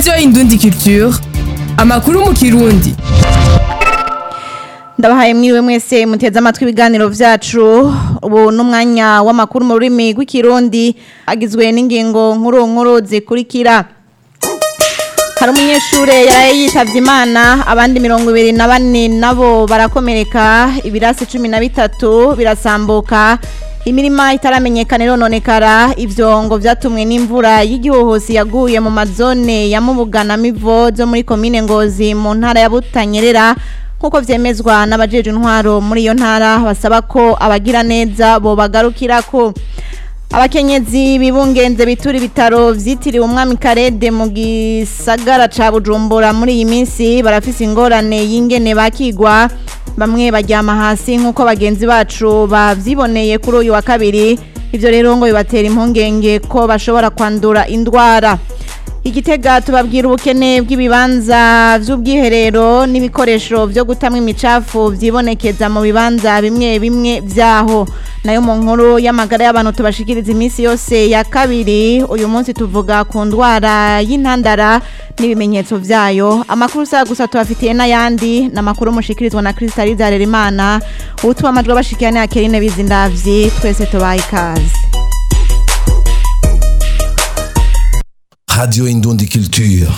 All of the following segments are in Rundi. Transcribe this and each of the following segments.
radiyo indundi culture amakuru mu kirundi ndabahaye mwiriwe mwese muteze amatwi ibiganiro vyacu ubu n'umwanya w'amakuru mu rurimi rw'ikirundi agizwe n'ingingo nkuru nkuru zikurikira hari umunyeshure yaraye yitavye imana abandi mirongo ibiri na bane nabo barakomereka ibirasi cumi na bitatu birasambuka imirima itaramenyekana irononekara ivyo ngo vyatumwe n'imvura y'igihuhusi yaguye mu mazone ya Mubuga na Mivo zo muri komine Ngozi mu ntara ya Butanyerera nkuko vyemezwa n'abajeje intwaro muri iyo ntara basaba ko abagira neza bo bagarukirako abakenyezi bibungenze bitura ibitaro vyitiriwe umwami Karede mu gisagara ca Bujumbura muri iyi minsi barafise ingorane y'ingene bakigwa bamwe baryama hasi nk'uko bagenzi bacu bavyiboneye kuri uyu wa kabiri ivyo rero ngo bibatera impungenge ko bashobora kwandura indwara igitega tubabwira ubukene bw'ibibanza vy'ubwiherero n'ibikoresho vyo gutamwa imicafu vyibonekeza mu bibanza bimwe bimwe vyaho nayo mu nkuru y'amagara y'abantu tubashikiriza iminsi yose ya kabiri uyu munsi tuvuga ku ndwara y'intandara n'ibimenyetso vyayo amakuru usaba gusa tubafitiye n'ayandi ni amakuru mushikirizwa na Kristaliza Harerimana utuma amajwi abashikiye ni Akerine Bizindavyi twese tubaye ikaze Radio Indundi Culture.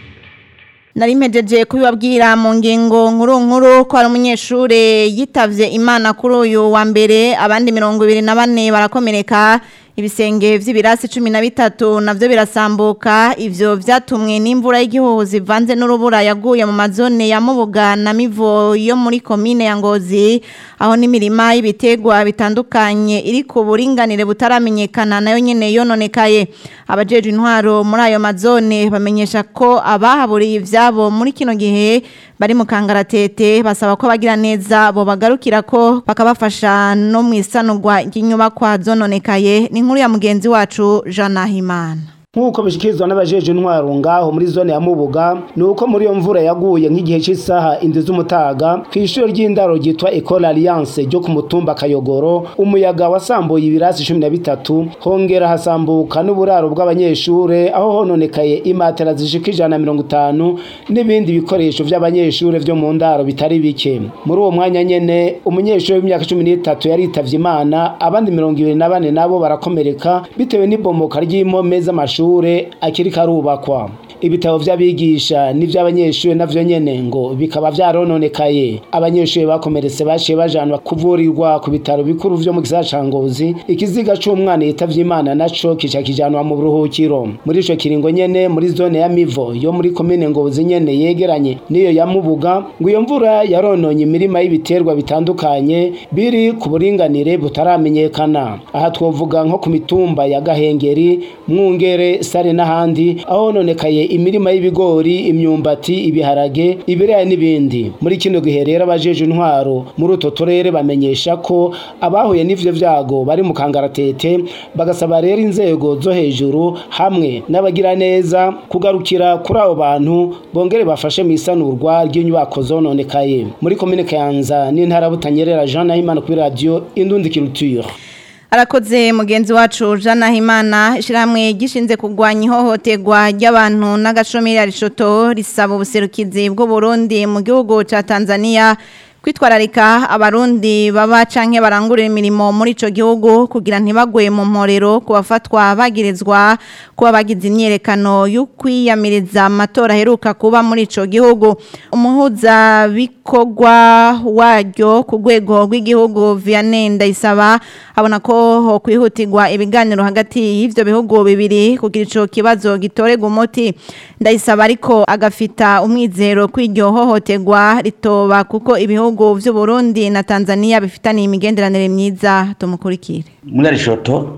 nari mpejeje kubibabwira mu ngingo nkuru nkuru ko hari umunyeshure yitavye imana kuri uyu wa mbere abandi mirongo ibiri na bane barakomereka ibisenge vy'ibirasi cumi na bitatu navyo birasambuka ivyo vyatumwe n'imvura y'igihuhu zivanze n'urubura yaguye mu mazone ya Mubuga na Mivo yo muri komine ya Ngozi aho n'imirima y'ibiterwa bitandukanye iri ku buringanire butaramenyekana nayo nyene yononekaye abajeje intwaro muri ayo mazone bamenyesha ko abahaburiye ivyabo muri kino gihe bari mu kangaratete basaba ko bagira neza bo bagarukira ko bakabafasha no mu isanurwa ry'inyubakwa zononekaye ni inkuru ya mugenzi wacu Jean Nahimana nk'uko bishikirizwa n'abajeje intwaro ngaho muri zone ya Mubuga ni uko muri iyo mvura yaguye nk'igihe cy'isaha indwi z'umutaga ku ishuri ry'indaro ryitwa Ecole Alliance ryo ku mutumba Kayogoro umuyaga wasambuye ibirasi cumi na bitatu hongera hasambuka n'uburaro bw'abanyeshure aho hononekaye imatera zishika ijana na mirongo itanu n'ibindi bikoresho vy'abanyeshure vyo mu ndaro bitari bike muri uwo mwanya nyene umunyeshure w'imyaka cumi n'itatu yaritavye imana abandi mirongo ibiri na bane nabo barakomereka bitewe n'ibomoka ry'impome z'amashuri amashure akiri karubakwa ibitabo vy'abigisha n'ivy'abanyeshure navyo nyene ngo bikaba vyarononekaye abanyeshure bakomeretse baciye bajanwa kuvurirwa ku bitaro bikuru vyo mu gisagara ca Ngozi ikiziga c'umwana yitavye imana naco kica kijanwa mu buruhukiro muri ico kiringo nyene muri zone ya Mivo yo muri komine Ngozi nyene yegeranye niyo ya Mubuga ngo iyo mvura yarononye imirima y'ibiterwa bitandukanye biri ku buringanire butaramenyekana aha twovuga nko ku mitumba ya Gahengeri Mwungere Sare n'ahandi aho nonekaye imirima y'ibigori imyumbati ibiharage ibiraya n'ibindi muri kino gihe rero abajeje intwaro muri uto turere bamenyesha ko abahuye n'ivyo vyago bari mu kangaratete bagasaba rero inzego zo hejuru hamwe n'abagira neza kugarukira kuri abo bantu bongere bafashe mu isanurwa ry'inyubako zononekaye muri komine Kayanza n'intara Butanyerera Jean Nahimana kuri radio Indundi Culture arakoze mugenzi wacu Jana Himana ishiramwe gishinze kugwanya ihohoterwa ry'abantu n'agashomeri arishoto risaba ubuserukizi bw'u Burundi mu gihugu ca Tanzania kwitwararika abarundi baba canke barangurira imirimo muri ico gihugu kugira ntibagwe mu mporero kubafatwa bagirizwa kuba bagize imyerekano yo kwiyamiriza amatora aheruka kuba muri ico gihugu umuhuza bikorwa waryo ku rwego rw'igihugu Vianney Ndayisaba abona ko ho kwihutirwa ibiganiro hagati y'ivyo bihugu bibiri kugira ico kibazo gitorega umuti Ndayisaba ariko agafita umwizero kw'iryo hohoterwa ritoba kuko ibihugu ibihugu vy'u Burundi na Tanzania bifitaniye imigenderanire myiza tumukurikire muri arishoto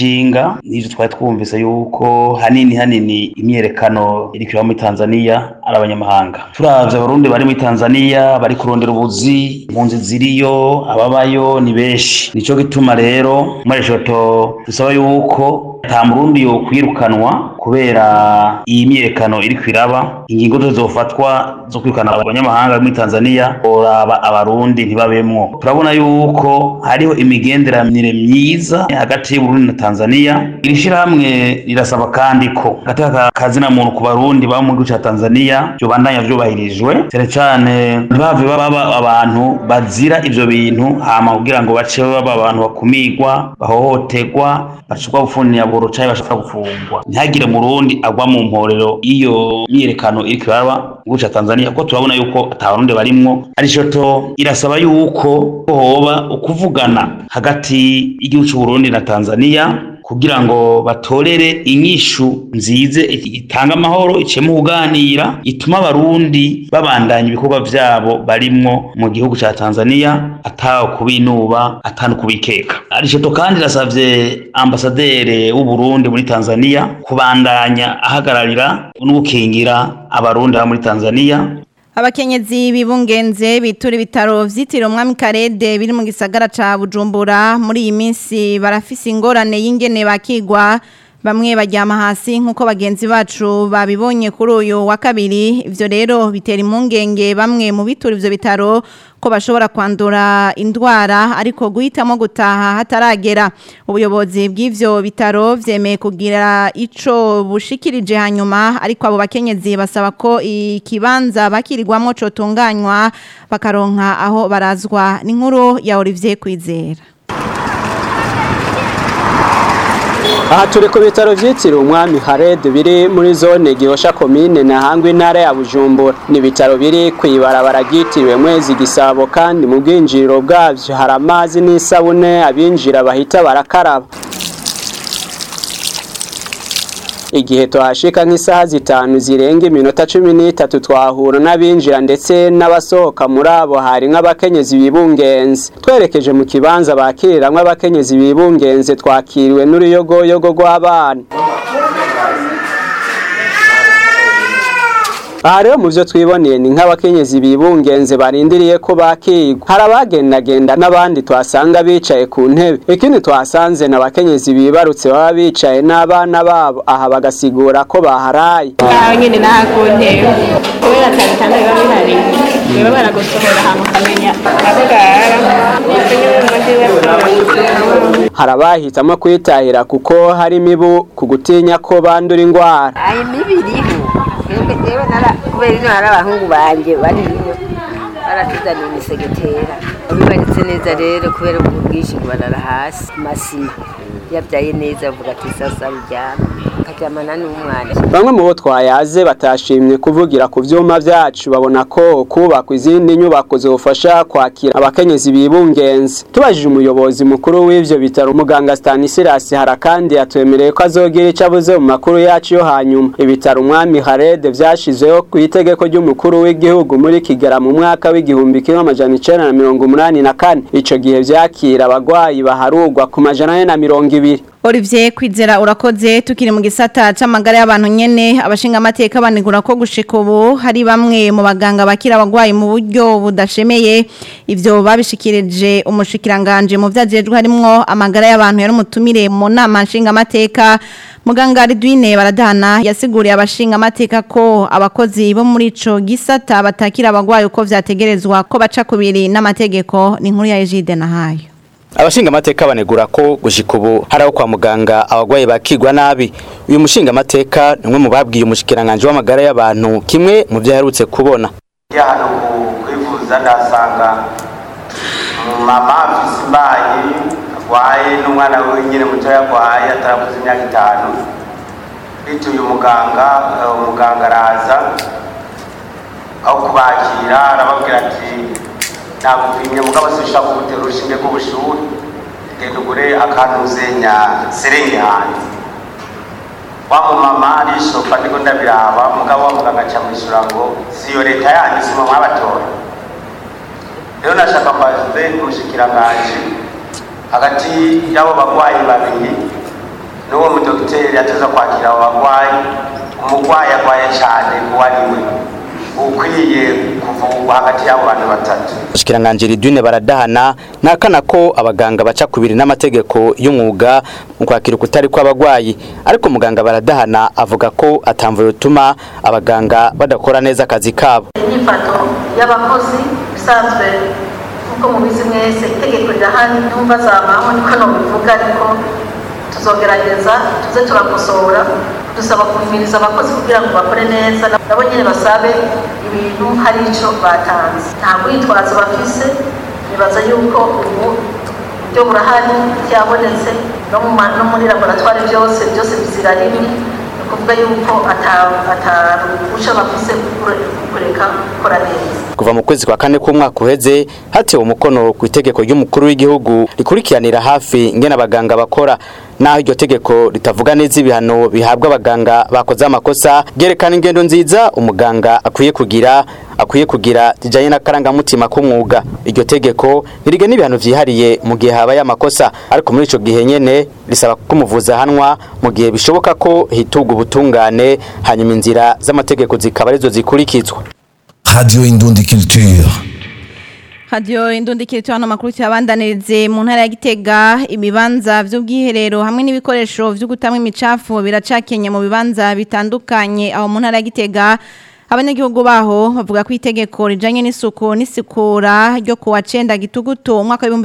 turashinga n'ivyo twari twumvise yuko hanini hanini imyerekano iri kuba muri Tanzania ari abanyamahanga turavye abarundi bari muri tanzania bari kurondera ubuzi impunzi ziriyo ababayo ni benshi nico gituma rero mareshoto dusaba yuko nta murundi yo kwirukanwa kubera iyi myiyerekano iri kwiraba ingingo zose zofatwa zo kwirukana abanyamahanga bari muri tanzania boraba abarundi ntibabemwo turabona yuko hariho imigenderanire myiza hagati y'uburundi na tanzania iri shirahamwe rirasaba kandi ko hagati kazina muntu ku barundi baba mu gihugu ca tanzania vyobandanya vyubahirijwe cyane cane ntibave baba abantu bazira ivyo bintu hama kugira ngo bace baba abantu bakumigwa bahohoterwa bashobwa gufunira buro canke bashobora gufungwa ntihagire murundi agwa mu mporero iyo myiyerekano iri kiraba mu gihugu ca tanzania kuko turabona yuko ata barundi barimwo arishoto irasaba yuko hoba ukuvugana hagati y'igihugu c'uburundi na tanzania kugira ngo batorere inyishu nzize itanga amahoro icemo kuganira ituma abarundi babandanya ibikorwa vyabo barimwo mu gihugu ca Tanzania ataho kubinuba atanu kubikeka arishoto kandi rasavye ambasadere w'u Burundi muri Tanzania kubandanya ahagararira n'ugukingira abarundi muri Tanzania Abakenyezi bibungenze bitura ibitaro vyitiriwe umwami Karede biri mu gisagara ca Bujumbura muri iyi minsi barafise ingorane y'ingene bakigwa bamwe baryama hasi nkuko bagenzi bacu babibonye kuri uyu wa kabiri ivyo rero bitera impungenge bamwe mu bitura ivyo bitaro ko bashobora kwandura indwara ariko guhitamo gutaha hataragera ubuyobozi bw'ivyo bitaro vyemeye kugira ico bushikirije hanyuma ariko abo bakenyezi basaba ko ikibanza bakirirwamo cotunganywa bakaronka aho barazwa n'inkuru ya Olivier Kwizera aha turi ku bitaro vyitiriwe umwami Harede biri muri zone Gihosha komine na Hangwe intara ya Bujumbura ni ibitaro biri kwibarabara ryitiriwe mwezi gisabo kandi mu bwinjiriro bwavyo hari amazi n'isabune abinjira bahita barakaraba igihe tuhashika nk'isaha zitanu zirenga iminota cumi n'itatu twahura n'abinjira ndetse n'abasohoka muri abo hari nk'abakenyezi bibungenze twerekeje mu kibanza bakiriramwo abakenyezi bibungenze twakiriwe n'uruyogoyogo rw'abana aha rero mu byo twiboneye ni nk'abakenyezi bibungenze barindiriye ko bakigwa hari abagendagenda n'abandi tuhasanga bicaye ku ntebe ikindi tuhasanze ni abakenyezi bibarutse baba bicaye n'abana babo aha bagasigura ko baharaye aho nyine n'aha ku ntebe kubera cyane cyane biba bihari biba baragusohora ahantu ukamenya aho gahara ndetse n'ibintu ndiwe hari abahitamo kwitahira kuko hari imibu ku gutinya ko bandura indwara ayi mibi iriho twebwe rero nara kubera ino hari abahungu banjye bari ino baratuzaniye imisegetera bibaritse neza rero kubera ubu bwinshi barara hasi ku masima yabyaye neza avuga ati sasa ruryama akaryamana n'umwana bamwe mu bo twayaze batashimye kuvugira ku vyuma vyacu babona ko kubakwa izindi nyubako zofasha kwakira abakenyezi bibungenze tubajije umuyobozi mukuru w'ivyo bitaro muganga Stanislas Harakandi yatwemereye ko azogira ico avuze mu makuru yacu yo hanyuma ibitaro umwami Harede vyashizweho ku itegeko ry'umukuru w'igihugu muri Kigera mu mwaka w'igihumbi kimwe amajana icenda na mirongo umunani na kane ico gihe vyakira abagwayi baharugwa ku majana ane na mirongo ibiri Olivier kwizera urakoze tukiri mu gisata c'amagara y'abantu nyene abashinga amateka banegura ko gushika ubu hari bamwe mu baganga bakira abagwayi mu buryo budashemeye ivyo babishikirije umushikiranganje mu vyajejwe harimwo amagara y'abantu yari umutumire mu nama nshinga amateka Muganga Ridwine baradana yasiguriye abashinga amateka ko abakozi bo muri ico gisata batakira abagwayi uko vyategerezwa ko baca kubiri n'amategeko ni inkuru ya Egide nahayo abashinga amateka banegura ko gushika ubu hari aho kwa muganga abagwayi bakigwa nabi uyu mushinga amateka ni umwe mu babwiye umushikiranganje w'amagara y'abantu kimwe mu byo aherutse kubona ya hano kwivuza ndasanga mama afise imbanyi agwaye n'umwana we nyine mutoya agwaye atarakuze imyaka itanu bituye umuganga eh, umuganga araza aho kubakira arababwira ati nagupimye mugabo sinshaka kugutera urushinge rw'ubushuhe genda ugure akantuzenya serenge hanze wa mumama arishoka ndiko ndabiraba mugabo wa muganga aca mwishura ngo siyo leta yanyu sima mwabatora rero nashaka mbaze umushikiranganji hagati y'abo bagwayi babiri n'uwo mudogiteri ateza kwakira abo bagwayi umugwayi agwaye cane uwo ari we ukwiye kuvugwa hagati y'abo bantu batatu Mushikiranganje Ridwine baradahana nakana ko abaganga baca kubiri n'amategeko y'umwuga mu kwakira ukutari kw'abagwayi ariko muganga baradahana avuga ko atamvuye utuma abaganga badakora neza akazi kabo inyifato y'abakozi bisanzwe nk'uko mubizi mwese itegeko rirahari numva zamaho niko nobivuga ariko tuzogerageza tuze turakosora dusaba kumviriza abakozi kugira ngo bakore nneza nabo nyine basabe ibintu hari ico batanze nta rwitwazo bafise nibaza yuko ubu buryo burahari byabonetse no mu ma- no muri laboratwari byose byose bizira rimwe ni ukuvuga yuko ataruhusha bafise kure- kureka gukora neza kuva mu kwezi kwa kane k'umwaka uheze hatewe umukono ku itegeko ry'umukuru w'igihugu rikurikiranira hafi ingene abaganga bakora naho iryo tegeko ritavuga neza ibihano bihabwa abaganga bakoze amakosa ryerekana ingendo nziza umuganga akwiye kugira akwiye kugira zijanye n'akarangamutima k'umwuga iryo tegeko ntirigena ibihano vyihariye mu gihe habaye amakosa ariko muri ico gihe nyene risaba ko umuvuzi ahanwa mu gihe bishoboka ko hitugwa ubutungane hanyuma inzira z'amategeko zikaba arizo zikurikizwa Radio Indundi Culture. Radio Indundi kirito hano makuru cyabandanirize mu ntara ya Gitega ibibanza by'ubwiherero hamwe n'ibikoresho byo gutamwa imicafu biracakenye mu bibanza bitandukanye aho mu ntara ya Gitega abanyagihugu baho bavuga ko itegeko rijanye n'isuku n'isikura ryo kuwa 9 gitugutu umwaka wa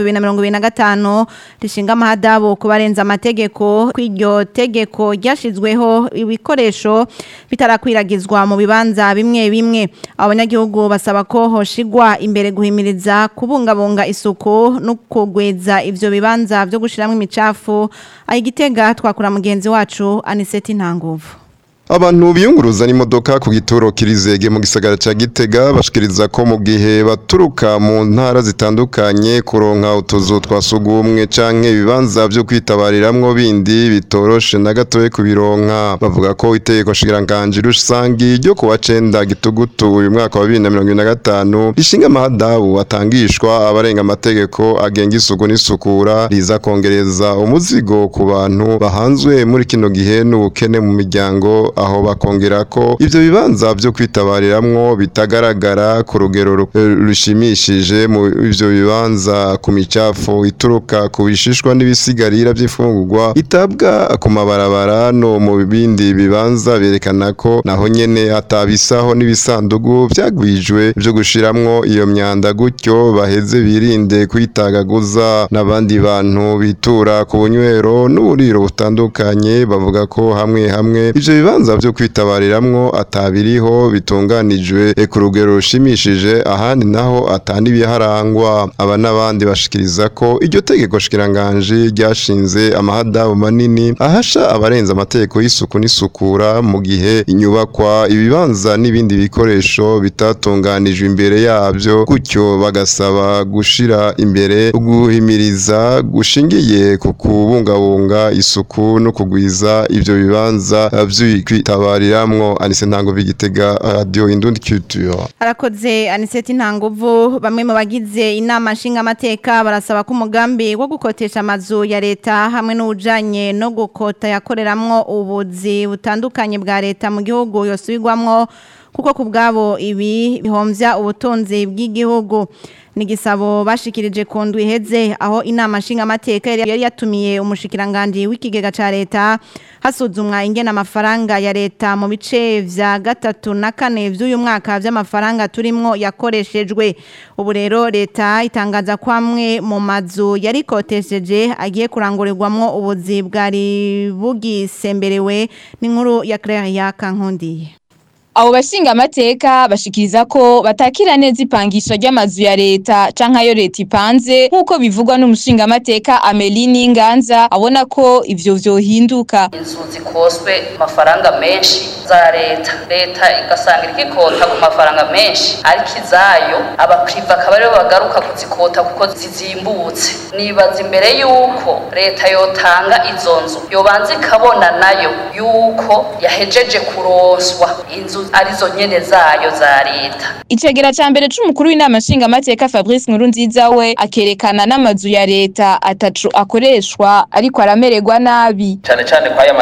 2025 rishinga amahadabo ku barenza amategeko kw'iryo tegeko ryashizweho ibikoresho bitarakwiragizwa mu bibanza bimwe bimwe abanyagihugu basaba ko hoshigwa imbere guhimiriza kubungabunga isuku no kugweza ivyo bibanza byo gushiramo imicafu ayigitega twakura mugenzi wacu Aniseti Ntanguvu Abantu biyunguruza n'imodoka ku gituro kirizege mu gisagara ca Gitega bashikiriza ko mu gihe baturuka mu ntara zitandukanye kuronka utuzu twa sugumwe canke ibibanza byo kwitabariramwo bindi bitoroshe na gatoye kubironka bavuga ko itegeko shingirankanje rusangi ryo kuwa 9 gitugutu uyu mwaka wa 2025 rishinga amahadabu atangishwa abarenga amategeko agenga isuku n'isukura riza kongereza umuzigo ku bantu bahanzwe muri kino gihe n'ubukene mu miryango aho bakongera ko ivyo bibanza vyo kwitabariramwo bitagaragara ku rugero ru- eh, rushimishije mu ivyo bibanza ku micafu ituruka ku bishishwa n'ibisigarira vy'ifungurwa itabwa ku mabarabara no mu bindi bibanza berekana ko naho nyene atabisaho n'ibisandugu vyagwijwe vyo gushiramwo iyo myanda gutyo baheze birinde kwitagaguza n'abandi bantu bitura ku bunywero n'uburiro butandukanye bavuga ko hamwe hamwe ivyo bibanza vyo kwitabariramwo atabiriho bitunganijwe eh, ku rugero rushimishije ahandi naho atandi biharangwa aba n'abandi bashikiriza ko iryo tegeko shikiranganje ryashinze amahadabu manini ahasha abarenza amategeko y'isuku n'isukura mu gihe inyubakwa ibibanza n'ibindi bikoresho bitatunganijwe imbere yabyo gutyo bagasaba gushira imbere guhimiriza gushingiye ku kubungabunga isuku no kugwiza ivyo bibanza vy'ikwitabariramwo anise ntango bigitega radio indundi culture Harakoze Aniseti Ntanguvu bamwe mu bagize inama nshinga amateka barasaba ko umugambi wo gukotesha amazu ya leta hamwe n'ujanye no gukota yakoreramwo ubuzi butandukanye bwa leta mu gihugu yosubirwamwo kuko ku bwabo ibi bihomvya ubutunzi bw'igihugu ni igisabo bashikirije ku ndwi iheze aho inama nshinga amateka yari yatumiye umushikiranganje w'ikigega ca leta hasuzumwa ingena amafaranga ya leta mu bice vya gatatu na kane vy'uyu mwaka vy'amafaranga turimwo yakoreshejwe ubu rero leta itangaza ko amwe mu mazu yari kotesheje agiye kurangurirwamwo ubuzi bwari bugisemberewe n'inkuru ya Claire Yakankundiye Abo bashinga amateka bashikiriza ko batakira neza ipangisha ry'amazu ya leta canke ayo leta ipanze nk'uko bivugwa n'umushinga amateka Ameline Nganza abona ko ivyo vyohinduka. inzu zikoswe amafaranga menshi za leta leta igasanga irikikota ku mafaranga menshi ariko izayo abapriva akaba aribo bagaruka kuzikota kuko zizimbutse nibaza imbere yuko leta yotanga izo nzu yobanza ikabona nayo yuko yahejeje kuronswa inzu arizo nyene zayo za leta Icegera ca mbere c'umukuru w'inama nshinga amateka Fabrice Nkurunziza we akerekana n'amazu ya leta atacu akoreshwa ariko aramererwa nabi. cyane cyane kwa aya mazu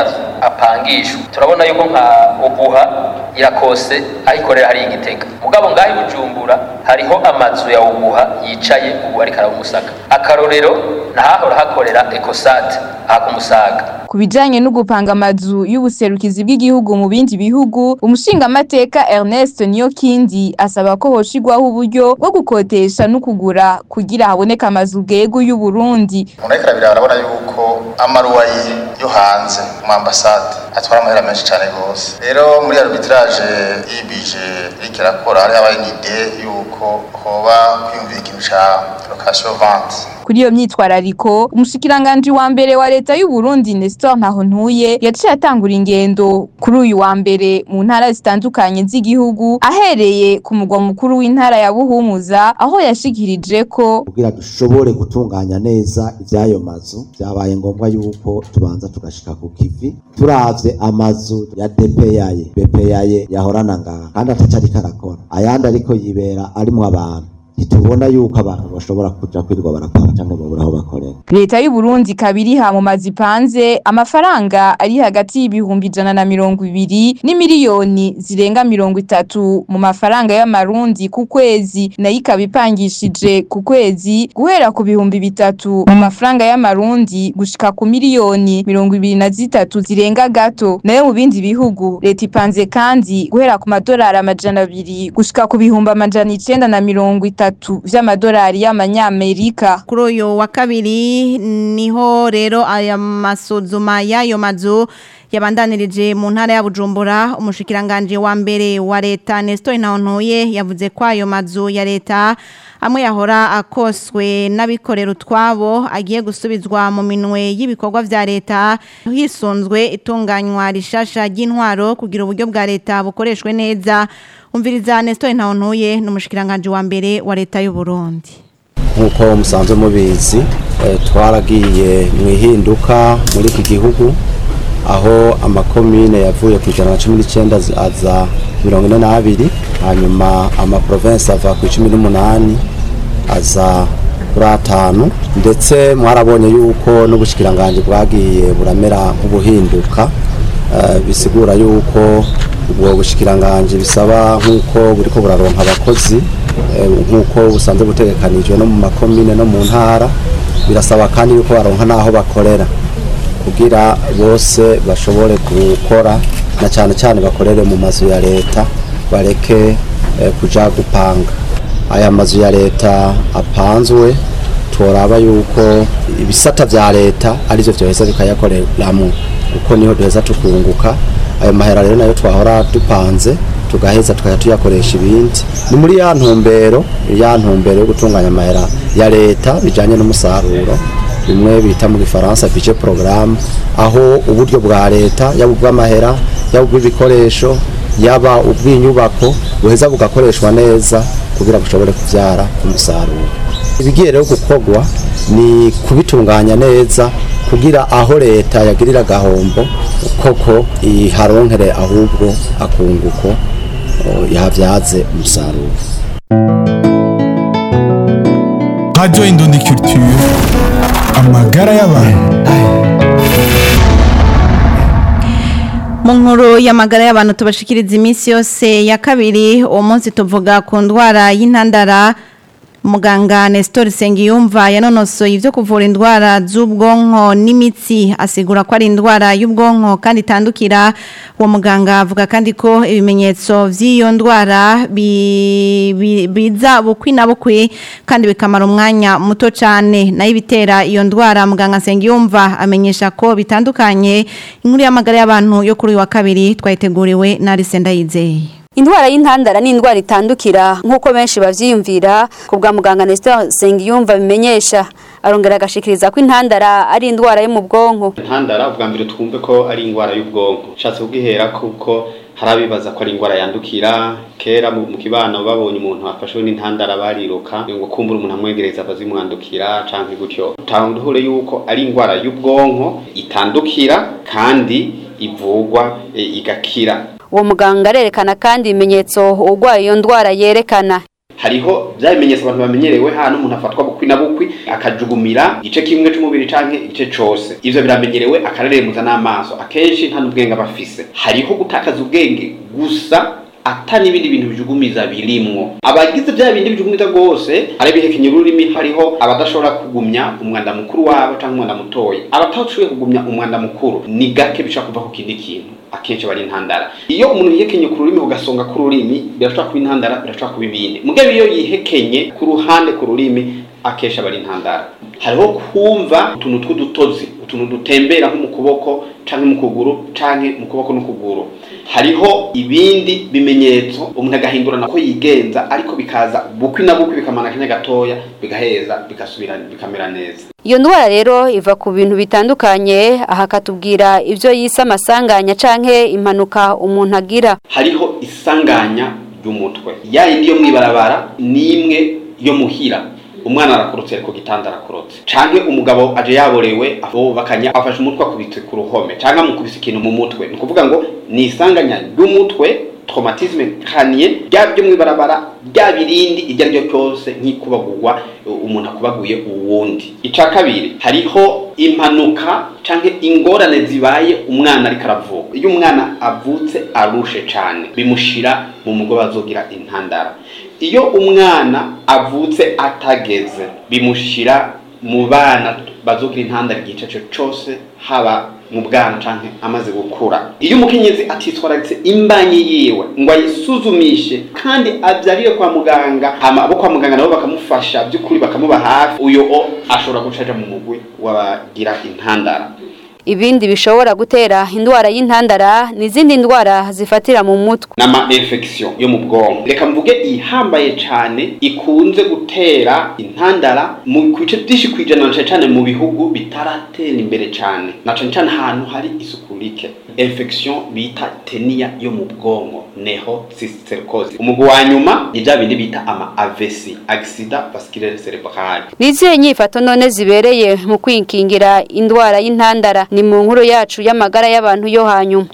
apangishwa turabona yuko nka obuha irakose aho ikorera hari igitega mugabo ngaho i bujumbura hariho amazu ya obuha yicaye ubu ariko aramusaka akarorero ntahahora hakorera ekosate aha ku musaga ku bijanye no gupanga amazu y'ubuserukizi bw'igihugu mu bindi bihugu umushingamateka Ernest Niyokindi asaba ko hoshigwaho uburyo bwo gukotesha no kugura kugira haboneka amazu gego y'u Burundi umuntu ariko arabira arabona yuko amaruwayi yo hanze mu ambasade atwara amahera menshi cyane rwose rero muri arbitrage y'ibije iriko irakora hari habaye n'ide yuko hoba kwiyumvira ikintu ca location vente kuri iyo myitwarariko umushikiranganje wa mbere wa leta y'u Burundi Nestor Ntahontuye yaciye atangura ingendo kuri uyu wa mbere mu ntara zitandukanye z'igihugu ahereye ku mugwa mukuru w'intara ya Buhumuza aho yashikirije ko kugira dushobore gutunganya neza ivy'ayo mazu vyabaye ngombwa yuko tubanza tugashika ku kivi turavye amazu ya DPAye BPAye yahorana ngaha kandi atacari karakora ayandi ariko yibera arimwo abantu ntitubona yuko abantu bashobora kuja kwirirwa barakora cyangwa babura aho bakorera leta y'u Burundi kabiriha mu mazi panze amafaranga ari hagati y'ibihumbi ijana na mirongo ibiri n'imiliyoni zirenga mirongo itatu mu mafaranga y'amarundi ku kwezi nayo ikaba ipangishije ku kwezi guhera ku bihumbi bitatu mu mafaranga y'amarundi gushika ku miliyoni mirongo ibiri na zitatu zirenga gato nayo mu bindi bihugu leta ipanze kandi guhera ku madolari amajana abiri gushika ku bihumbi amajana icenda na mirongo itatu vy'amadolari y'amanyamerika kuri uyu wa kabiri niho rero aya masuzuma y'ayo mazu yabandanirije mu ntara ya Bujumbura umushikiranganje wa mbere wa leta Nestor Ntawontuye yavuze ko ayo mazu ya leta amwe yahora akoswe n'abikorera utwabo agiye gusubizwa mu minwe y'ibikorwa vya leta hisunzwe itunganywa rishasha ry'intwaro kugira uburyo bwa leta bukoreshwe neza umviriza Nestor Ntawontuye n'umushikiranganje wa mbere wa leta y'u Burundi nk'uko musanzwe mubizi twaragiye mu ihinduka muri iki gihugu aho amakomine yavuye ku ijana na cumi n'icyenda aza mirongo ine n'abiri hanyuma amaprovensi ava ku icumi n'umunani aza kuri atanu ndetse mwarabonye yuko n'ubushyikirangange bwagiye buramera nk'ubuhinduka bisigura yuko ubwo bushyikirangange bisaba nk'uko buri ko buraronka abakozi nk'uko busanzwe butegekanijwe no mu makomine no mu ntara birasaba kandi yuko baronka n'aho bakorera kugira bose bashobore gukora na cyane cyane bakorere mu mazu ya leta bareke kuja gupanga aya mazu ya leta apanzwe turaba yuko ibisata vya leta arivyo vyoheza bikayakoreramo kuko niho duheza tukunguka ayo mahera rero nayo twahora dupanze tugaheza tukajya tuyakoresha ibindi ni muri ya ntumbero ya ntumbero yo gutunganya amahera ya leta bijanye n'umusaruro bimwe bita mu gifaransa budget programme aho uburyo bwa leta yaba ubw'amahera yaba ubw'ibikoresho yaba ubw'inyubako buheza bugakoreshwa neza kugira bushobore kubyara umusaruro ibigiye rero gukorwa ni kubitunganya neza kugira aho leta yagirira agahombo koko iharonkere ahubwo akunguko yahabyaze umusaruro Radio Indundi Culture amagara y'abantu mu nkuru y'amagara y'abantu tubashikiriza iminsi yose ya kabiri uwo munsi tuvuga ku ndwara y'intandara muganga Nestor Sengiyumva yanonosoye ivyo kuvura indwara z'ubwonko n'imitsi asigura ko ari indwara y'ubwonko kandi itandukira uwo muganga avuga kandi ko ibimenyetso vy'iyo ndwara biza bukwi na bukwi kandi bikamara umwanya muto cyane nayo ibitera iyo ndwara muganga Sengiyumva amenyesha ko bitandukanye inkuru y'amagara y'abantu yo kuri wa kabiri twayiteguriwe na Arisenda Yizeye Indwara y'intandara ni indwara itandukira nk'uko benshi bavyiyumvira ku bwa muganga Nestor Sengiyumva bimenyesha arongera agashikiriza ko intandara ari indwara yo mu bwonko intandara ubwa mbere twumve ko ari indwara y'ubwonko nshatse kubwihera kuko hari abibaza ko ari indwara yandukira kera mu kibano babonye umuntu afashwe n'intandara bariruka ngo kumbura umuntu amwegereza abazimwandukira canke gutyo utanduhure yuko ari indwara y'ubwonko itandukira kandi ivugwa e, igakira uwo muganga arerekana kandi ibimenyetso urwaye iyo ndwara yerekana hariho bya bimenyetso abantu bamenyerewe hano umuntu afatwa bukwi na bukwi akajugumira igice kimwe c'umubiri canke igice cose ivyo biramenyerewe akareremuza n'amaso akenshi nta n'ubwenge aba afise hariho gutakaza ubwenge gusa ata n'ibindi bintu bijugumiza birimwo abagize bya bindi bijugumiza rwose ari bihekenya ururimi hariho abadashobora kugumya umwanda mukuru wabo cyangwa umwanda mutoya abatashoboye kugumya umwanda mukuru ni gake bishobora kuva ku kindi kintu akenshi bari intandara iyo umuntu yihekenye ku rurimi ugasonga ku rurimi birashobora kuba intandara birashobora kuba ibindi mugabo iyo yihekenye ku ruhande ku rurimi akenshi aba ari intandara hariho kumva utuntu tw'udutozi utuntu dutembera nko mu kuboko canke mu kuguru canke mu kuboko n'ukuguru hariho ibindi bimenyetso umuntu agahindurana ko yigenza ariko bikaza bukwi na bukwi bikamana akanya gatoya bigaheza bigasubira bikamera neza iyo ndwara rero iva ku bintu bitandukanye aha akatubwira ibyo yise amasanganya canke impanuka umuntu agira hariho isanganya ry'umutwe ya yindi yo mwibarabara n'imwe yo muhira umwana arakorotse ari ku gitanda arakorotse canke umugabo aje yaborewe bakanya afashe umutwe akubitse ku ruhome canke amukubise ikintu mu mutwe ni ukuvuga ngo ni isanganya ry'umutwe traumatisme crânien rya byo mwibarabara rya birindi iryo ari ryo cyose nk'ikubagurwa umuntu akubaguye uwundi ica kabiri hariho impanuka canke ingorane zibaye umwana ariko aravuka iyo umwana avutse arushe cane bimushira mu mugo bazogira intandara iyo umwana avutse atageze bimushira mu bana bazogira intandara igice cyo cyose haba mu bwana canke amaze gukura iyo umukenyezi atitwararitse imbanyi yiwe ngo ayisuzumishe kandi abyarire kwa muganga hama abo kwa muganga nabo bakamufasha by'ukuri bakamuba hafi uyo o ashobora gucaja mu mugwi w'abagira intandara ibindi bishobora gutera indwara y'intandara n'izindi ndwara zifatira mu mutwe n'ama infection yo mu bwonko reka mvuge ihambaye cane ikunze gutera intandara mu bice byinshi kwijana na cane mu bihugu bitaratera imbere cane na cane cane ahantu hari isuku rike infection bita tenia yo mu bwonko neho cysticercosis umugwi wa nyuma ni bya bindi bita ama AVC accident vasculaire cerebral nizihe nyifato none zibereye mu kwikingira indwara y'intandara ni mu nkuru yacu y'amagara y'abantu yo hanyuma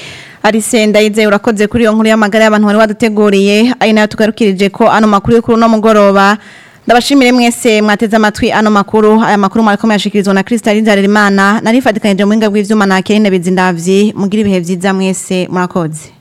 Arisenda ize urakoze kuri iyo nkuru y'amagara y'abantu wari waduteguriye ari nayo tugarukirije ko ano makuru yo kuri no mugoroba ndabashimire mwese mwateze amatwi ano makuru aya makuru mwariko muyashikirizwa na Crystal Nzarerimana nari fatikanije mu hinga bw'ivyuma na Kerine Bizindavyi mugira ibihe vyiza mwese murakoze